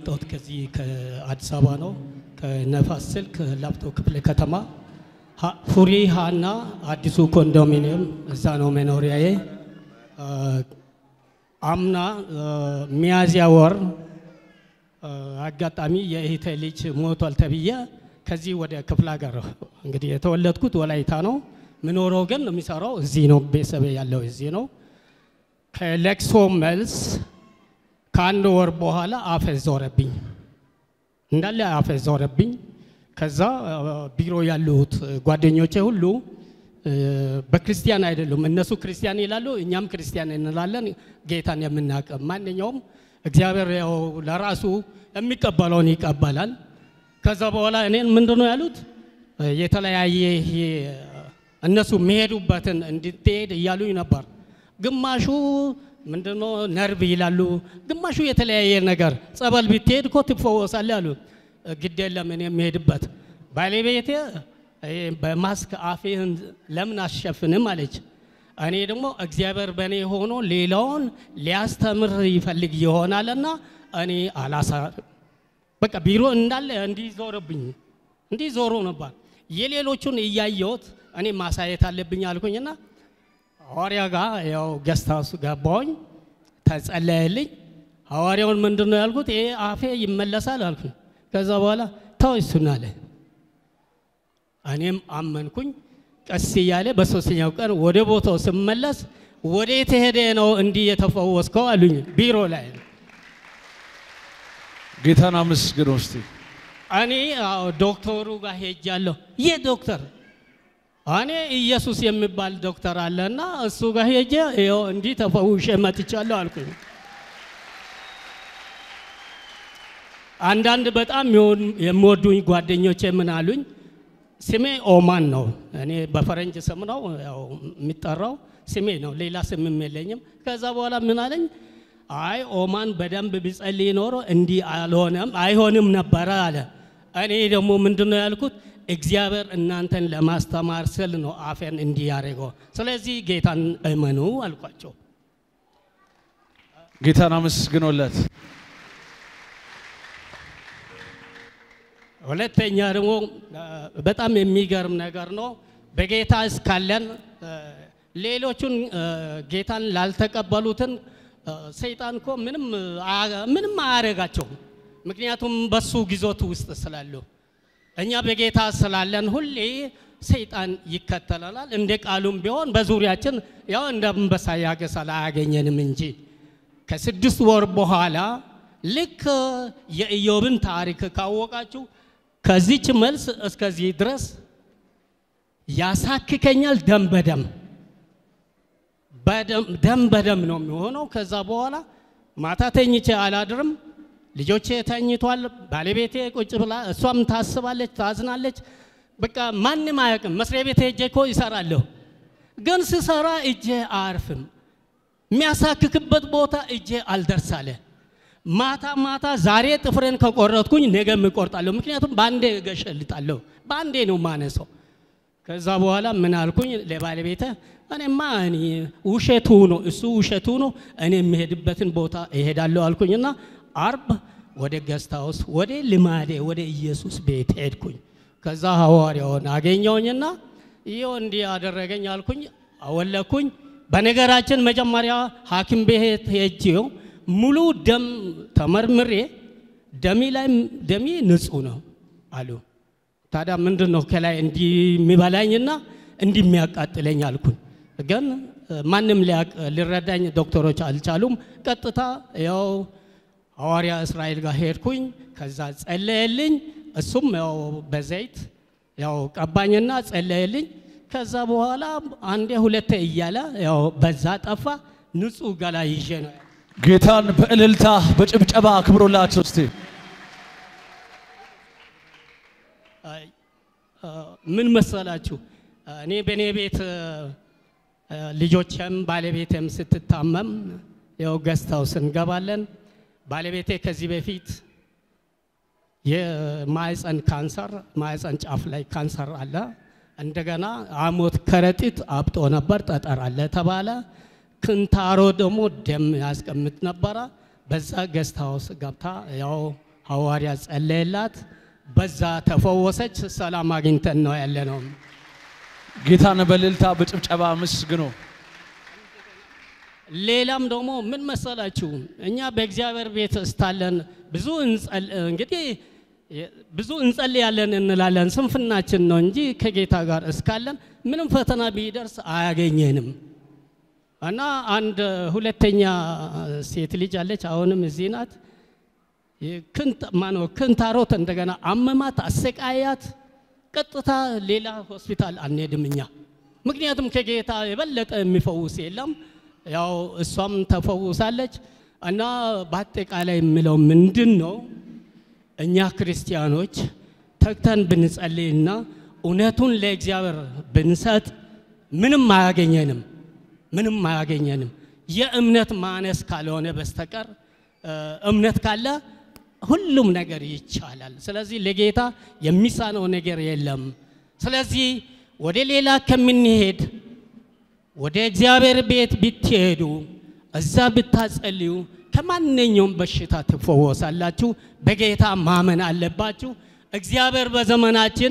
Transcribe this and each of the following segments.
የመጣሁት ከዚህ ከአዲስ አበባ ነው። ከነፋስ ስልክ ላፍቶ ክፍለ ከተማ ሀ- ፉሪ ሀና አዲሱ ኮንዶሚኒየም እዛ ነው መኖሪያዬ። አ፣ አምና አ፣ ሚያዝያ ወር አ፣ አጋጣሚ የእህቴ ልጅ ሞቷል ተብዬ ከዚህ ወደ ክፍለ ሀገር እንግዲህ የተወለድኩት ወላይታ ነው። ምኖረው ግን የሚሰራው እዚህ ነው። ቤተሰብ ያለው እዚህ ነው። ከለቅሶ መልስ ከአንድ ወር በኋላ አፈዝ ዞረብኝ፣ እንዳለ አፈዝ ዞረብኝ። ከዛ አ፣ ቢሮ ያሉት ጓደኞቼ ሁሉ እ፣ በክርስቲያን አይደሉም። እነሱ ክርስቲያን ይላሉ፣ እኛም ክርስቲያን እንላለን። ጌታን የምናውቅ ማንኛውም እግዚአብሔር ያው ለራሱ የሚቀበለውን ይቀበላል። ከዛ በኋላ እኔን ምንድን ነው ያሉት እ፣ የተለያየ ይሄ እነሱ የሚሄዱበትን እንድትሄድ እያሉኝ ነበር። ግማሹ ምንድነው ነርቭ ይላሉ፣ ግማሹ የተለያየ ነገር ጸበል ብትሄድ እኮ ትፈወሳለህ አሉ። ግድ የለም እኔ የሚሄድበት ባለቤቴ ይሄ በማስክ አፌን ለምን አሸፍንም አለች። እኔ ደግሞ እግዚአብሔር በእኔ ሆኖ ሌላውን ሊያስተምር ይፈልግ ይሆናልና እኔ አላሳ በቃ ቢሮ እንዳለ እንዲህ ዞረብኝ፣ እንዲህ ዞሮ ነበር። የሌሎቹን እያየሁት እኔ ማሳየት አለብኝ አልኩኝና ሐዋርያ ጋር ያው ገስት ሃውስ ገባሁኝ፣ ተጸለየልኝ። ሐዋርያውን ምንድን ነው ያልኩት? ይሄ አፌ ይመለሳል አልኩኝ። ከዛ በኋላ ተው እሱን አለ። እኔም አመንኩኝ። ቀስ እያለ በሶስተኛው ቀን ወደ ቦታው ስመለስ ወደ የተሄደ ነው እንዲህ የተፈወስከው አሉኝ። ቢሮ ላይ ጌታን አመስግን ውስጥ እኔ አዎ ዶክተሩ ጋር ሄጃለሁ። ይህ ዶክተር እኔ ኢየሱስ የሚባል ዶክተር አለና እሱ ጋር ሄጄ ይኸው እንዲህ ተፈውሼ መጥቻለሁ አልኩኝ። አንዳንድ በጣም የሆን- የሚወዱኝ ጓደኞቼ ምን አሉኝ? ስሜ ኦማን ነው። እኔ በፈረንጅ ስም ነው ያው የሚጠራው ስሜ ነው፣ ሌላ ስምም የለኝም። ከዛ በኋላ ምን አለኝ? አይ ኦማን በደንብ ቢጸልይ ኖሮ እንዲህ አልሆነም አይሆንም ነበረ አለ። እኔ ደግሞ ምንድን ነው ያልኩት? እግዚአብሔር እናንተን ለማስተማር ስል ነው አፌን እንዲህ ያደረገው። ስለዚህ ጌታን እመኑ አልኳቸው። ጌታን አመስግኖለት ሁለተኛ ደግሞ አ፣ በጣም የሚገርም ነገር ነው። በጌታ እስካለን አ፣ ሌሎቹን አ፣ ጌታን ላልተቀበሉትን አ፣ ሰይጣን እኮ ምንም አ- ምንም አያደርጋቸውም። ምክንያቱም በሱ ግዞት ውስጥ ስላሉ እኛ በጌታ ስላለን ሁሌ ሰይጣን ይከተለናል። እንደ ቃሉም ቢሆን በዙሪያችን ያው እንደ አንበሳ ያገሳል አያገኘንም እንጂ ከስድስት ወር በኋላ ልክ የኢዮብን ታሪክ ካወቃችሁ ከዚች መልስ እስከዚህ ድረስ ያሳክከኛል። ደም በደም በደም- ደም በደም ነው የሚሆነው። ከዛ በኋላ ማታ ተኝቼ አላድርም። ልጆቼ ተኝቷል። ባለቤቴ ቁጭ ብላ እሷም ታስባለች፣ ታዝናለች። በቃ ማንም አያውቅም። መስሪያ ቤት ሄጄ እኮ ይሰራለሁ፣ ግን ስሰራ እጄ አያርፍም። የሚያሳክክበት ቦታ እጄ አልደርሳለ። ማታ ማታ ዛሬ ጥፍሬን ከቆረጥኩኝ ነገም እቆርጣለሁ። ምክንያቱም በአንዴ እገሸልጣለሁ፣ በአንዴ ነው ማነሰው። ከዛ በኋላ ምን አልኩኝ ለባለቤተ እኔማ እኔ ውሸቱ ነው እሱ ውሸቱ ነው፣ እኔ የሚሄድበትን ቦታ እሄዳለሁ አልኩኝና አርብ ወደ ገስት ሃውስ ወደ ልማዴ ወደ ኢየሱስ ቤት ሄድኩኝ። ከዛ ሐዋርያውን አገኘውኝና ይኸው እንዲህ አደረገኝ አልኩኝ፣ አወለኩኝ። በነገራችን መጀመሪያ ሐኪም ቤት ሄጄው ሙሉ ደም ተመርምሬ ደሜ ላይ ደሜ ንጹህ ነው አሉ። ታዲያ ምንድን ነው ከላይ እንዲህ የሚበላኝና እንዲህ የሚያቃጥለኝ አልኩኝ። ግን እ፣ ማንም ሊያቅ- ሊረዳኝ ዶክተሮች አልቻሉም። ቀጥታ ያው ሐዋርያ እስራኤል ጋር ሄድኩኝ። ከዛ ጸለየልኝ። እሱም ያው በዘይት ያው ቀባኝና ጸለየልኝ። ከዛ በኋላ አንዴ ሁለቴ እያለ ያው በዛ ጠፋ። ንጹህ ገላ ይዤ ነው ጌታን በእልልታ በጭብጨባ አክብሮላቸው እስቲ አይ፣ አ፣ ምን መሰላችሁ እኔ በእኔ ቤት አ፣ ልጆቼም ባለቤቴም ስትታመም ያው ገስት ሃውስ እንገባለን። ባለቤቴ ከዚህ በፊት የማህፀን ካንሰር ማህፀን ጫፍ ላይ ካንሰር አለ። እንደገና አሞት ከረጢት አብጦ ነበር፣ ጠጠር አለ ተባለ። ክንታሮ ደግሞ ደም ያስቀምጥ ነበረ። በዛ ገስት ሃውስ ገብታ ያው ሐዋርያ ጸለየላት፣ በዛ ተፈወሰች። ሰላም አግኝተን ነው ያለ ነው። ጌታን በእልልታ በጭብጨባ አመስግኑ። ሌላም ደግሞ ምን መሰላችሁ፣ እኛ በእግዚአብሔር ቤት እስታለን ብዙ እንጸል እንግዲህ ብዙ እንጸልያለን እንላለን፣ ስንፍናችን ነው እንጂ ከጌታ ጋር እስካለን ምንም ፈተና ቢደርስ አያገኘንም። እና አንድ ሁለተኛ ሴት ልጅ አለች፣ አሁንም እዚህ ናት። ክንት ማነው ክንታሮት እንደገና አመማት፣ አሰቃያት። ቀጥታ ሌላ ሆስፒታል አንሄድም እኛ ምክንያቱም ከጌታ የበለጠ የሚፈውስ የለም። ያው እሷም ተፈውሳለች። እና በአጠቃላይ የምለው ምንድን ነው እኛ ክርስቲያኖች ተግተን ብንጸልይና እውነቱን ለእግዚአብሔር ብንሰጥ ምንም አያገኘንም፣ ምንም አያገኘንም። የእምነት ማነስ ካልሆነ በስተቀር እምነት ካለ ሁሉም ነገር ይቻላል። ስለዚህ ለጌታ የሚሳነው ነገር የለም። ስለዚህ ወደ ሌላ ከምንሄድ ወደ እግዚአብሔር ቤት ብትሄዱ እዛ ብታጸልዩ ከማንኛውም በሽታ ትፈወሳላችሁ። በጌታ ማመን አለባችሁ። እግዚአብሔር በዘመናችን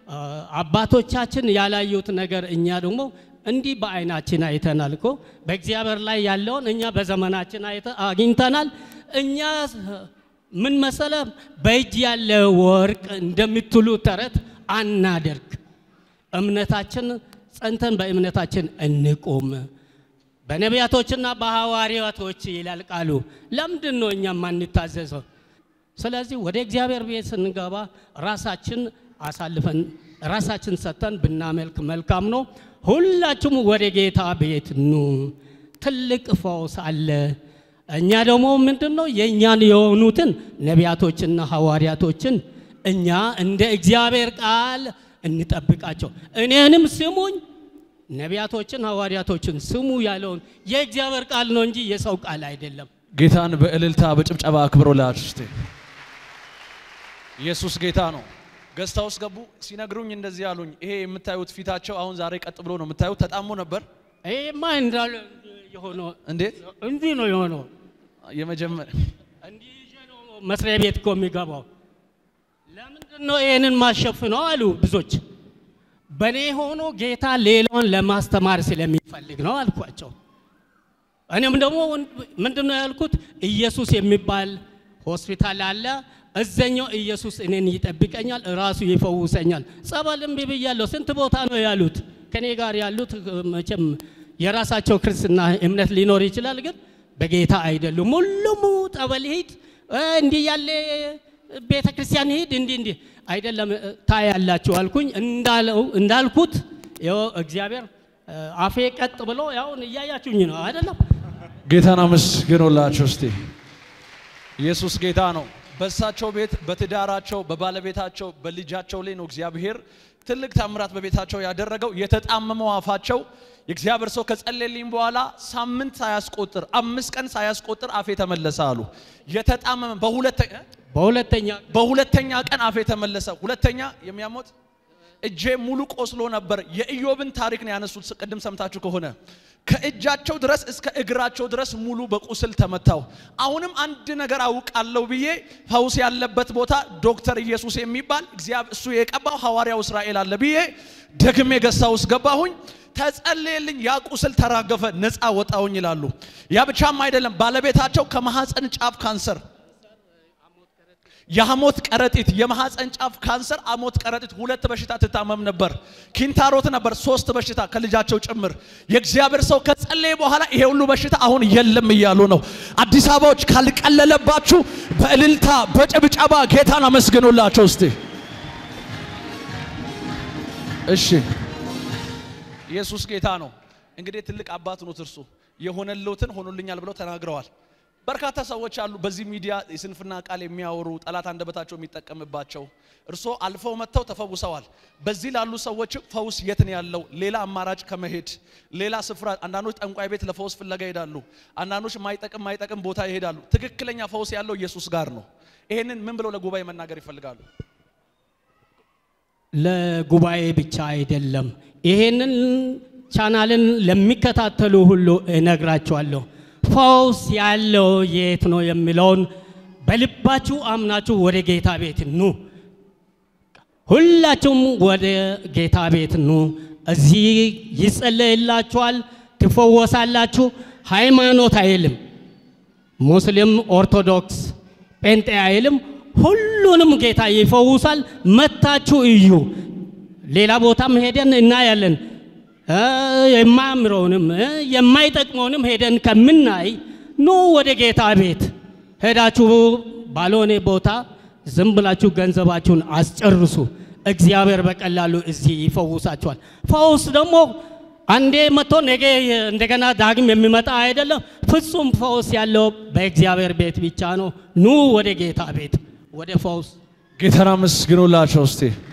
አባቶቻችን ያላዩት ነገር እኛ ደግሞ እንዲህ በአይናችን አይተናል እኮ በእግዚአብሔር ላይ ያለውን እኛ በዘመናችን አግኝተናል። እኛ ምን መሰለ በእጅ ያለ ወርቅ እንደምትሉ ተረት አናደርግ። እምነታችን ጸንተን በእምነታችን እንቁም። በነቢያቶችና በሐዋርያቶች ይላል ቃሉ። ለምንድን ነው እኛ ማንታዘዘው? ስለዚህ ወደ እግዚአብሔር ቤት ስንገባ ራሳችን አሳልፈን ራሳችን ሰጥተን ብናመልክ መልካም ነው። ሁላችሁም ወደ ጌታ ቤት ኑ። ትልቅ ፈውስ አለ። እኛ ደግሞ ምንድን ነው የእኛን የሆኑትን ነቢያቶችና ሐዋርያቶችን እኛ እንደ እግዚአብሔር ቃል እንጠብቃቸው። እኔንም ስሙኝ፣ ነቢያቶችን ሐዋርያቶችን ስሙ ያለውን የእግዚአብሔር ቃል ነው እንጂ የሰው ቃል አይደለም። ጌታን በእልልታ በጭብጨባ አክብሮላችሁ እስቲ። ኢየሱስ ጌታ ነው። ገዝታ ውስጥ ገቡ። ሲነግሩኝ እንደዚህ ያሉኝ፣ ይሄ የምታዩት ፊታቸው አሁን ዛሬ ቀጥ ብሎ ነው የምታዩት። ተጣሞ ነበር። ይሄማ እንዳለ የሆነው እንዴት እንዲህ ነው የሆነው። የመጀመሪያ እንዲህ ይዤ ነው መስሪያ ቤት እኮ የሚገባው። ለምንድን ነው ይህንን ማሸፍነው አሉ ብዙዎች። በእኔ ሆኖ ጌታ ሌላውን ለማስተማር ስለሚፈልግ ነው አልኳቸው። እኔም ደግሞ ምንድን ነው ያልኩት፣ ኢየሱስ የሚባል ሆስፒታል አለ። እዘኛው ኢየሱስ እኔን ይጠብቀኛል፣ ራሱ ይፈውሰኛል። ጸበል እምቢ ብያለሁ። ስንት ቦታ ነው ያሉት ከኔ ጋር ያሉት መቼም የራሳቸው ክርስትና እምነት ሊኖር ይችላል፣ ግን በጌታ አይደሉም። ሁሉም ጠበል ሂድ፣ እንዲህ ያለ ቤተ ክርስቲያን ሂድ፣ እንዲህ እንዲህ አይደለም ታያላችሁ አልኩኝ። እንዳለው እንዳልኩት ይኸው እግዚአብሔር አፌ ቀጥ ብሎ ያውን እያያችሁኝ ነው አይደለም። ጌታን አመስግኖላችሁ እስቲ። ኢየሱስ ጌታ ነው። በእሳቸው ቤት በትዳራቸው በባለቤታቸው በልጃቸው ላይ ነው እግዚአብሔር ትልቅ ታምራት በቤታቸው ያደረገው። የተጣመመው አፋቸው የእግዚአብሔር ሰው ከጸለልኝ በኋላ ሳምንት ሳያስቆጥር አምስት ቀን ሳያስቆጥር አፌ ተመለሰ አሉ። የተጣመመ በሁለተኛ በሁለተኛ በሁለተኛ ቀን አፌ ተመለሰ። ሁለተኛ የሚያሞት እጄ ሙሉ ቆስሎ ነበር። የኢዮብን ታሪክ ነው ያነሱት። ቅድም ሰምታችሁ ከሆነ ከእጃቸው ድረስ እስከ እግራቸው ድረስ ሙሉ በቁስል ተመታው። አሁንም አንድ ነገር አውቃለሁ ብዬ ፈውስ ያለበት ቦታ ዶክተር ኢየሱስ የሚባል እግዚአብሔር እሱ የቀባው ሐዋርያው እስራኤል አለ ብዬ ደግሜ ገሳ ውስጥ ገባሁኝ። ተጸለየልኝ። ያ ቁስል ተራገፈ፣ ነፃ ወጣሁኝ ይላሉ። ያ ብቻም አይደለም፣ ባለቤታቸው ከማህፀን ጫፍ ካንሰር የሐሞት ከረጢት የማህፀን ጫፍ ካንሰር፣ አሞት ከረጢት ሁለት በሽታ ትታመም ነበር። ኪንታሮት ነበር ሶስት በሽታ ከልጃቸው ጭምር። የእግዚአብሔር ሰው ከጸለየ በኋላ ይሄ ሁሉ በሽታ አሁን የለም እያሉ ነው። አዲስ አበባዎች ካልቀለለባችሁ በእልልታ በጭብጨባ ጌታን አመስግኑላቸው እስቲ። እሺ ኢየሱስ ጌታ ነው። እንግዲህ ትልቅ አባት ኖት እርሱ የሆነልዎትን ሆኖልኛል ብለው ተናግረዋል። በርካታ ሰዎች አሉ በዚህ ሚዲያ የስንፍና ቃል የሚያወሩ ጠላት አንደበታቸው የሚጠቀምባቸው። እርስዎ አልፈው መጥተው ተፈውሰዋል። በዚህ ላሉ ሰዎች ፈውስ የት ነው ያለው? ሌላ አማራጭ ከመሄድ ሌላ ስፍራ፣ አንዳንዶች ጠንቋይ ቤት ለፈውስ ፍለጋ ይሄዳሉ። አንዳንዶች ማይጠቅም ማይጠቅም ቦታ ይሄዳሉ። ትክክለኛ ፈውስ ያለው ኢየሱስ ጋር ነው። ይሄንን ምን ብለው ለጉባኤ መናገር ይፈልጋሉ? ለጉባኤ ብቻ አይደለም። ይሄንን ቻናልን ለሚከታተሉ ሁሉ እነግራቸዋለሁ። ፈውስ ያለው የት ነው የሚለውን በልባችሁ አምናችሁ ወደ ጌታ ቤት ኑ። ሁላችሁም ወደ ጌታ ቤት ኑ። እዚህ ይጸለይላችኋል፣ ትፈወሳላችሁ። ሃይማኖት አይልም፣ ሙስሊም፣ ኦርቶዶክስ፣ ጴንጤ አይልም። ሁሉንም ጌታ ይፈውሳል። መታችሁ እዩ። ሌላ ቦታም ሄደን እናያለን። እ የማያምረውንም እ የማይጠቅመውንም ሄደን ከምናይ ኑ ወደ ጌታ ቤት ሄዳችሁ ባልሆነ ቦታ ዝም ብላችሁ ገንዘባችሁን አስጨርሱ። እግዚአብሔር በቀላሉ እዚህ ይፈውሳችኋል። ፈውስ ደግሞ አንዴ መጥቶ ነገ እንደገና ዳግም የሚመጣ አይደለም። ፍጹም ፈውስ ያለው በእግዚአብሔር ቤት ብቻ ነው። ኑ ወደ ጌታ ቤት ወደ ፈውስ ጌታን አመስግኑላቸው እስቲ።